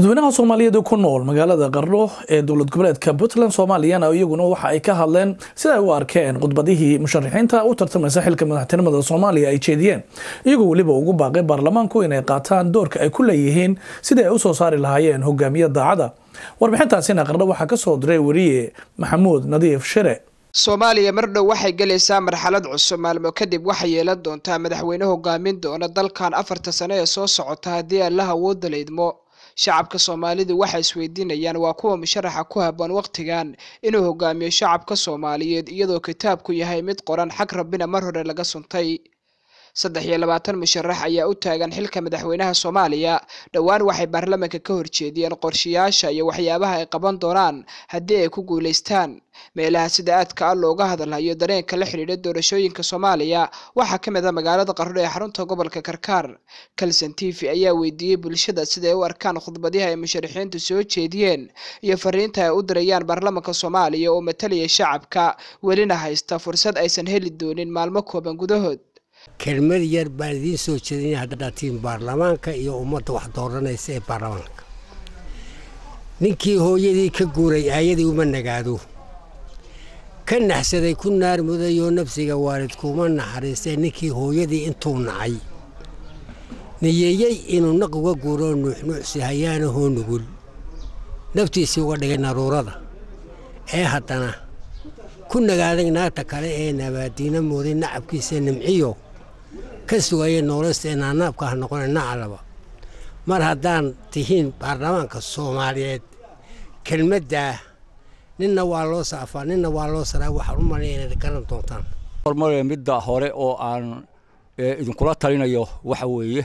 dadweynaha soomaaliyeed ku nool magaalada qardho ee dowlad goboleedka puntland soomaaliyana iyaguna waxa ay ka hadleen sida ay u arkeen khudbadihii musharaxiinta u tartamaysa xilka madaxtinimada soomaaliya ay jeediyeen iyagoo weliba ugu baaqay baarlamaanku inay qaataan doorka ay ku leeyihiin sidii ay usoo saari lahaayeen hogaamiye daacada warbixintaasina qardho waxaa kasoo diray weriye maxamuud nadiif shire soomaaliya mar dhow waxay gelaysaa marxalad cusub maalmo kadib waxay yeelan doontaa madaxweyne hogaamin doona dalkan afarta sano ee soo socota haddii allaha awoodda la idmo shacabka soomaalidu waxay isweydiinayaan waa kuwa musharaxa ku haboon wakhtigan inuu hogaamiyo shacabka soomaaliyeed iyadoo kitaabku yahay mid qoran xag rabbina mar hore laga suntay saddex iyo labaatan musharax ayaa u taagan xilka madaxweynaha soomaaliya dhowaan waxay baarlamaanka ka horjeediyeen qorshayaasha iyo waxyaabaha ay qaban doonaan haddii ay ku guulaystaan meelaha sida aadka ah looga hadalhayo dareenka la xidhiidha doorashooyinka soomaaliya waxaa ka mid a magaalada qardho ee xarunta gobolka karkaar kalson t v ayaa weydiiyey bulshada siday u arkaan khudbadihi ay musharaxiintu soo jeediyeen iyo fariinta ay u dirayaan baarlamaanka soomaaliya oo matalaya shacabka welina haysta fursad aysan heli doonin maalmo kooban gudahood kelmad yar baan idiin soo jeedinay haddaad tihiin baarlamaanka iyo ummadda wax dooranaysa ee baarlamaanka ninkii hooyadii ka guuray aayadii uma nagaado ka naxsaday ku naar mudayoo nafsiga waalidkuuma naxariistee ninkii hooyadii intuu nacay niyeeyey inuu naq uga guuroo nuuxnuucsi hayaanahoo nugul naftiisii uga dhigay naruurada ee haddana ku nagaaday naagta kale ee nabaadiina mooday nacabkiisa nimciyo ka sugaya noolasta ee naanaabka ha noqona nacalaba mar haddaan tihiin baarlamaanka soomaaliyeed kelmaddaa ninna waa loo saafaa ninna waa loo saraa waxaan u malaya inaad garan doontaan hormare midda hore oo aan idinkula talinayo waxa weeye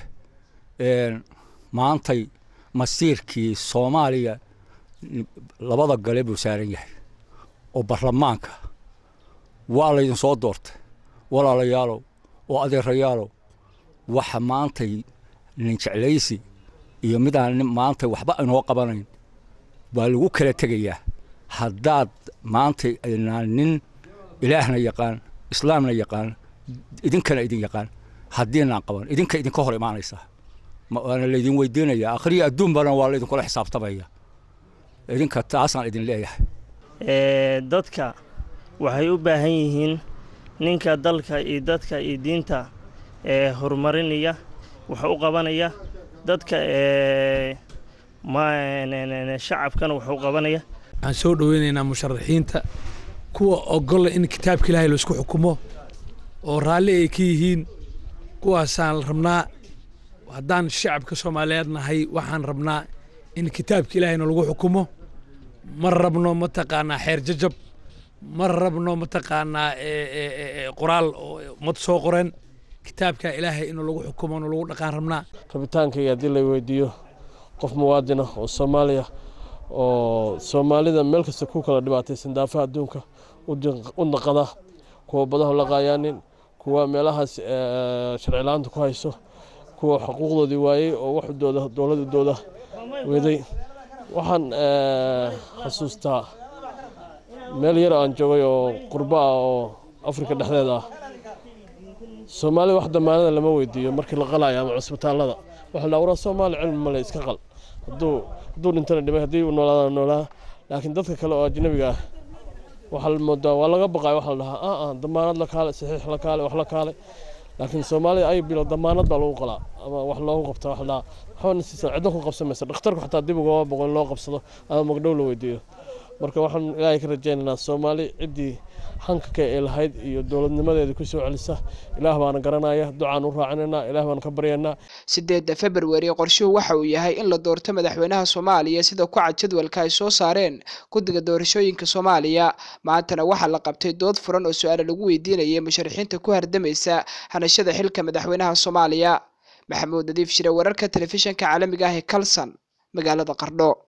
maantay masiirkii soomaaliya labada gale buu saaran yahay oo baarlamaanka waa laydin soo doortay walaalayaalow oo adeerayaalow waxa maantay nin jeclaysi iyo midaan maantay waxba inoo qabanayn baa lagu kala tegayaa haddaad maantay aynaan nin ilaahna yaqaan islaamna yaqaan idinkana idin yaqaan haddiinaan qaban idinka idinka hor imaanaysaa waana laydin weydiinaya akhriya adduunbana waa laydinkula xisaabtamaya idinka taasaan idin leeyahay dadka waxay u baahan yihiin ninka dalka iyo dadka iyo diinta ee horumarinaya wax u qabanaya dadka shacabkana wax u qabanaya waxaan soo dhoweynaynaa musharaxiinta kuwa ogolla in kitaabka ilaahay laisku xukumo oo raalli ay ka yihiin kuwaasaan rabnaa haddaan shacabka soomaaliyeed nahay waxaan rabnaa in kitaabka ilaahayna lagu xukumo ma rabno mataqaanaa xeer jajab ma rabno mataqaanaa qoraal oo ummad soo qoren kitaabka ilaahay inuu lagu xukumo inu lagu dhaqaan rabnaa rabitaankayga haddii la weydiiyo qof muwaadina oo soomaaliya oo soomaalida meel kasta ku kala dhibaataysan daafaha adduunka u naqada kuwa badaha la qaayaanin kuwa meelahaas sharcilaanta ku hayso kuwa xuquuqdoodii waayey oo waxdooda dowladooda weeday waxaan xasuustaa meel yar aan joogay oo qurbo ah oo afrika dhexdeeda ah soomaalida wax damaanada lama weydiiyo markii la qalayo ama cusbitaallada waxa la waraa soomaali cilmi male iska qal hadduu hadduu dhintana dhimay haddii uu noolaadana noolaa laakiin dadka kale oo ajnabiga ah waxaa la moodaa waa laga baqayo waxa la dhahaa ah ah damaanad la kaale saxiix la kaale wax la kaale laakiin soomaalida ay bilo damaanad baa lagu qalaa ama wax loogu qabta wax la waxbana siisa ciddo ku qabsamaysa dhakhtarku xataa dib ugama boqo in loo qabsado ama magdhow la weydiiyo marka waxaan ilaahay ka rajaynaynaa soomaali ciddii hankaka ee lahayd iyo dowladnimadeeda ku soo celisa ilaah baana garanaya ducaan u raacinaynaa ilaah baan ka baryaynaa sideedda februari qorshuhu waxa uu yahay in la doorto madaxweynaha soomaaliya sida ku cad jadwalka ay soo saareen guddiga doorashooyinka soomaaliya maantana waxaa la qabtay dood furan oo su-aala lagu weydiinayay musharaxiinta ku hardamaysa hanashada xilka madaxweynaha soomaaliya maxamuud nadiif shire wararka telefishinka caalamiga ah ee kalson magaalada qardho